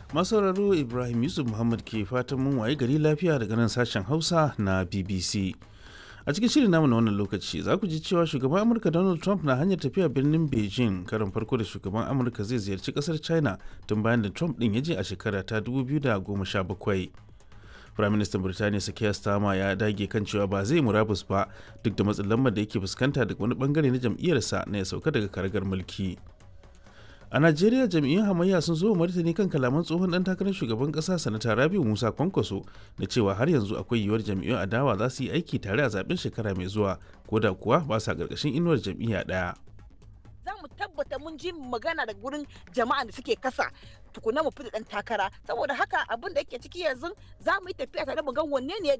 masauraro ibrahim yusuf muhammad ke fatan mun waye gari lafiya daga nan sashen hausa na bbc a cikin shirin namu na wannan lokaci za ku ji cewa shugaban amurka donald trump na hanyar tafiya birnin beijing karin farko da shugaban amurka zai ziyarci kasar china tun bayan da trump din ya je a shekara ta 2017 Firaministan Birtaniya Sakiya Starmer ya dage kan cewa ba zai murabus ba duk da matsin lambar da yake fuskanta daga wani bangare na jam'iyyarsa na ya sauka daga karagar mulki. A Najeriya jam'iyyun hamayya sun zo martani kan kalaman tsohon dan takarar shugaban kasa sanata Rabiu Musa Kwankwaso na cewa har yanzu akwai yiwuwar jam'iyyun adawa za su yi aiki tare a zaben shekara mai zuwa ko da kuwa ba sa karkashin inuwar jam'iyya ɗaya. za mu tabbata mun ji magana da gurin jama'a da suke kasa tukuna mu fita dan takara saboda haka abin da yake ciki yanzu za mu yi tafiya tare mu ga wanne ne